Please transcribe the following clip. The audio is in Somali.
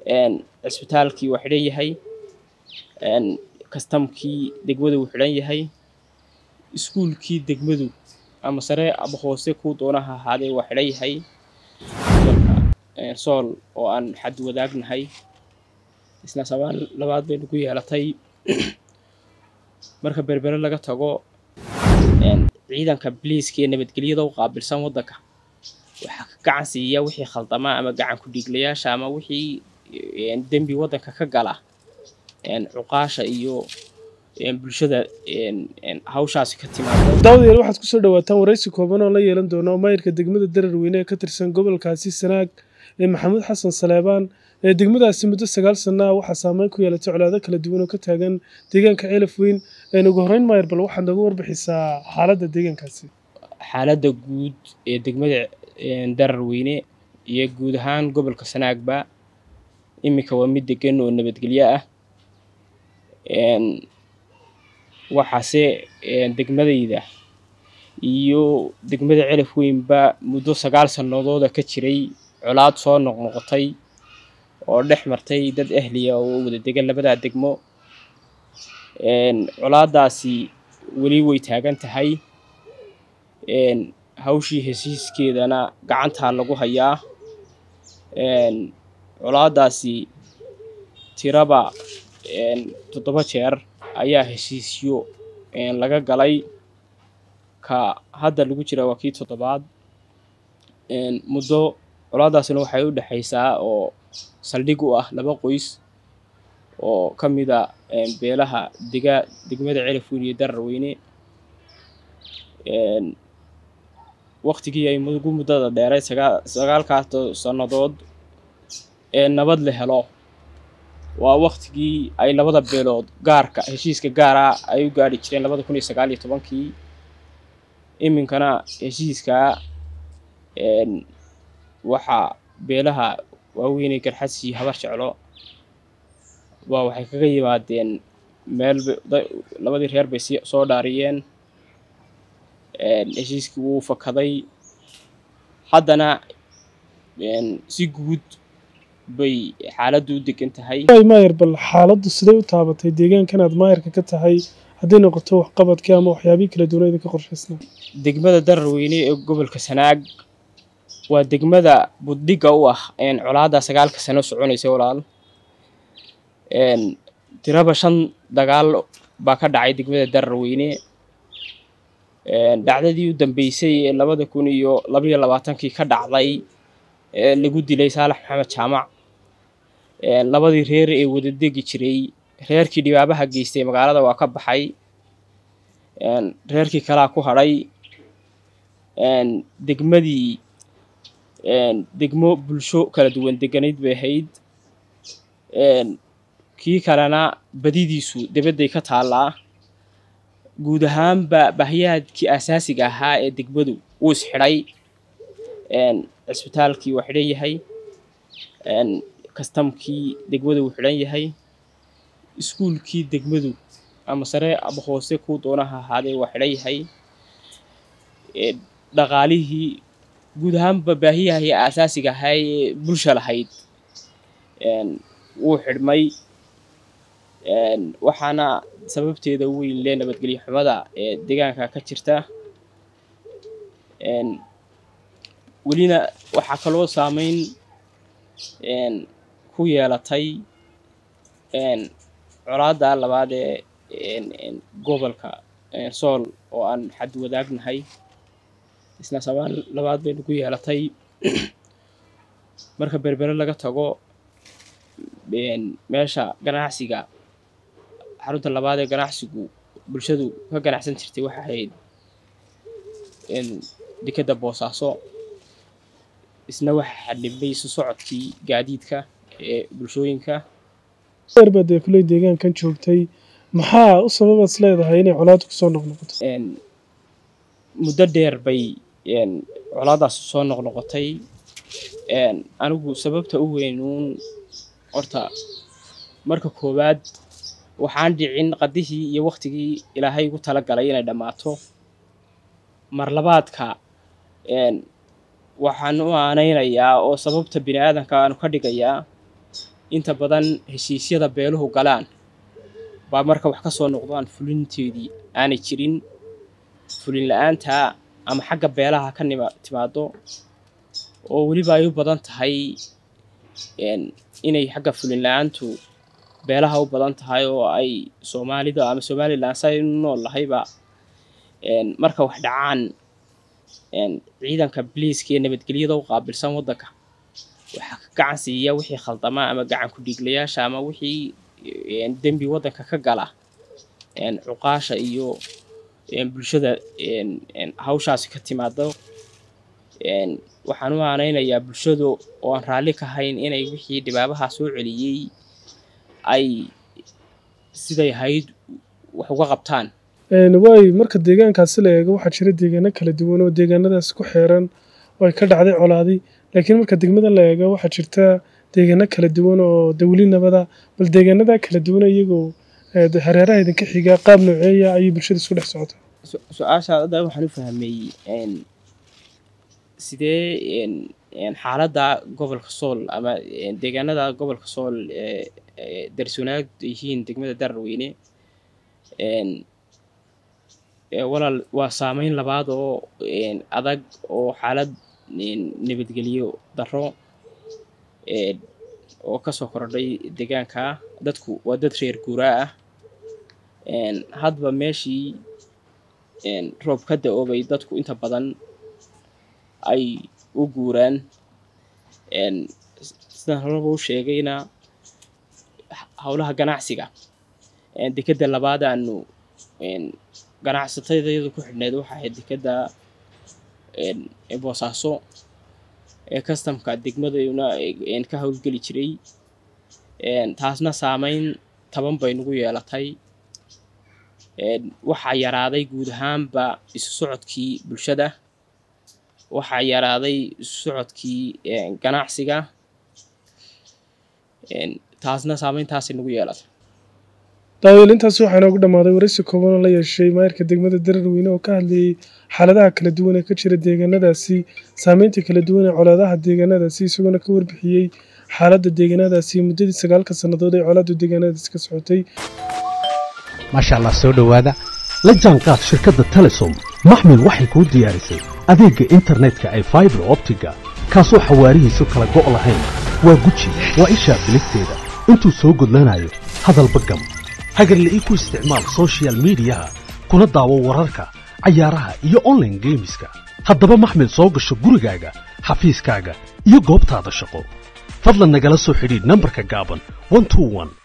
cisbitaalkii waa xidhan yahay kastamkii degmadu wuu xidhan yahay iskuulkii degmadu ama sare ama hoose kuu doonaha ahaadee waa xidhan yahay gobolka sool oo aan xad wadaagnahay isna sabaan labaad bay nagu yeelatay marka berbere laga tago ciidanka biliiska ee nabadgelyada u qaabilsan waddanka waxaa ka gacan siiya wixii khaldama ama gacan ku-dhiiglayaasha ama wixii dembi waddanka ka gala cuqaasha iyo bulshada hawshaasi ka timaado daawadayaal waxaad kusoo dhawaataan waraysi kooban oo la yeelan doono maayirka degmada dararweyne ee ka tirsan gobolkaasi sanaag ee maxamuud xasan saleebaan ee degmadaasi muddo sagaal sana ah waxaa saameyn ku yeelatay colaado kala duwan oo ka taagan deegaanka ceelaf weyn ugu horreyn maayir bal waxaad nooga warbixisaa xaaladda deegaankaasi xaaladda guud ee degmada dararweyne iyo guud ahaan gobolka sanaagba iminka waa mid degan oo nabadgelyo ah waxaase degmadayda iyo degmada celaf weynba muddo sagaal sannadooda ka jiray colaad soo noqnoqotay oo dhex martay dad ahliya oo wada degan labadaa degmo colaadaasi weli way taagan tahay hawshii heshiiskeedana gacantaa lagu hayaa colaadaasi tiraba toddoba jeer ayaa heshiisyo laga galay ka hadda lagu jira waa kii toddobaad muddo colaadaasina waxay u dhexaysaa oo saldhig u ah laba qoys oo ka mid a beelaha dega degmada celaf weyn iyo dararweyne waktigii ay ugu muddada dheeray sagaa sagaalkaas sannadood ee nabad la helo waa waktigii ay labada beelood gaarka heshiiska gaara ay u gaadhi jireen labada kun iyo sagaal iyo tobankii iminkana heshiiskaa waxaa beelaha waaweynee garxadsi habar jeclo waa waxay kaga yimaadeen meel labadii reer bay soo dhaariyeen heshiiskii wuu fakaday haddana si guud bay xaaladdu u degan tahay maayir bal xaaladdu siday u taabatay deegaankan aad maayirka ka tahay hadday noqoto waxqabadkii ama waxyaabihii kala duwana idinka qorshaysnaa degmada dararweyne ee gobolka sanaag waa degmada buddhigga u ah colaadda sagaalka sano soconaysa walaal tiraba shan dagaal baa ka dhacay degmada dararweyne dhacdadii u dambeysay ee labada kun iyo labaiyo labaatankii ka dhacday ee lagu dilay saalax maxamed jaamac labadii reer ee wada degi jiray reerkii dhibaabaha geystay magaalada waa ka baxay reerkii kalaa ku hadhay degmadii degmo bulsho kala duwan deganayd bay ahayd kii kalena badidiisu debadday ka taallaa guud ahaanba bahyaadkii asaasiga ahaa ee degmadu wuu isxidhay cisbitaalkii waa xidhan yahay kastamkii degmadu wuu xidhan yahay iskuulkii degmadu ama sare ama hoose kuu doonaha ahaadee waa xidhan yahay dhaqaalihii guud ahaanba baahiyahii asaasiga ahaa ee bulsha lahayd wuu xidhmay waxaana sababteeda weyn lee nabadgelyo xumada ee deegaanka ka jirta welina waxaa kaloo saameyn ku yeelatay colaadda labaad ee gobolka sool oo aan xad wadaagnahay isna sabaan labaad bay nagu yeelatay marka berbere laga tago meesha ganacsiga xarunta labaad ee ganacsigu bulshadu ka ganacsan jirtay waxa ahayd dekedda boosaaso isna waxa xadhibnay isu socodkii gaadiidka ee bulshooyinka baad ee kuley deegaankan joogtay maxaa u sababaad is leedahay inay colaadu kusoo noqnoqoto muddo dheer bay colaadaas soo noqnoqotay anigu sababta u weynuun horta marka koowaad waxaan dhicin qadihii iyo waktigii ilaahay ugu talagalay inay dhammaato marlabaadka waxaan u aanaynayaa oo sababta bini aadanka aanu ka dhigayaa inta badan heshiisyada beeluhu galaan baa marka wax ka soo noqdaan fulinteedii aanay jirin fulin la-aanta ama xagga beelaha ka nima timaado oo weliba ay u badan tahay inay xagga fulin la-aantu beelaha u badan tahay oo ay soomaalida ama somalilan say u nool lahayba marka wax dhacaan ciidanka biliiska iyo nabadgelyada u qaabilsan waddanka waxaa ka gacan siiya wixii khaldama ama gacan ku-dhiiglayaasha ama wixii dembi waddanka ka gala cuqaasha iyo bulshada hawshaasi ka timaado waxaan u aanaynayaa bulshadu oo aan raalli ka hayn inay wixii dhibaabaha soo celiyey ay siday ahayd wax uga qabtaan waay marka deegaankaasi la eego waxaa jira deegaano kala duwan oo deegaanadaas ku xeeran oo ay ka dhacday colaadi laakiin marka degmada la eego waxaa jirta deegaano kala duwan oo dawli nabada bal deegaanada kala duwan iyagoo hareeraha idinka xiga qaab nooceeya ayay bulshada isku dhex socotaa su-aashaad hadda waxaan u fahmay sidee xaaladda gobolka sool ama deegaanada gobolka sool ee darswanaag yihiin degmada dararweyne walaal waa saameyn labaad oo adag oo xaalad nabadgelyo darro oo kasoo kordhay deegaanka dadku waa dad reer guuraa ah hadba meeshii roob ka da-oobay dadku inta badan ay u guuraan sidaan horaba u sheegayna howlaha ganacsiga dekedda labaad aanu ganacsatadayadu ku xidhneyd waxa ahayd dekedda boosaaso ee kastamka degmaduna ka howlgeli jiray taasna saameyn taban bay nagu yeelatay waxaa yaraaday guud ahaanba isu socodkii bulshada waxaa yaraaday isu socodkii ganacsiga taasna saameyntaasay nagu yeelatay daaweel intaas waxaa inoogu dhammaaday waraysi kooban oo la yeeshay maayirka degmada dararweyne oo ka hadlayey xaaladaha kala duwan ee ka jira deegaanadaasi saameynta kala duwan ee colaadaha deegaanadaasi isagoona ka warbixiyey xaaladda deegaanadaasi muddadii sagaalka sannadood ee colaaddu deegaanadaasi ka socotay maasha allah soo dhowaada la jaanqaad shirkadda telesom maxmil waxay kuu diyaarisay adeegga internetka ay faibar optiga kaasoo xawaarihiisu kala go' lahayn waa guji waa ishaa bilisteeda intuu soo gudlanayo hadalba gam hagarle ii ku isticmaal sochial midiyaha kuna daawo wararka cayaaraha iyo onlaine geemiska haddaba maxmil soo gasho gurigaaga xafiiskaaga iyo goobtaada shaqo fadlan nagala soo xidhiidh nambarka gaaban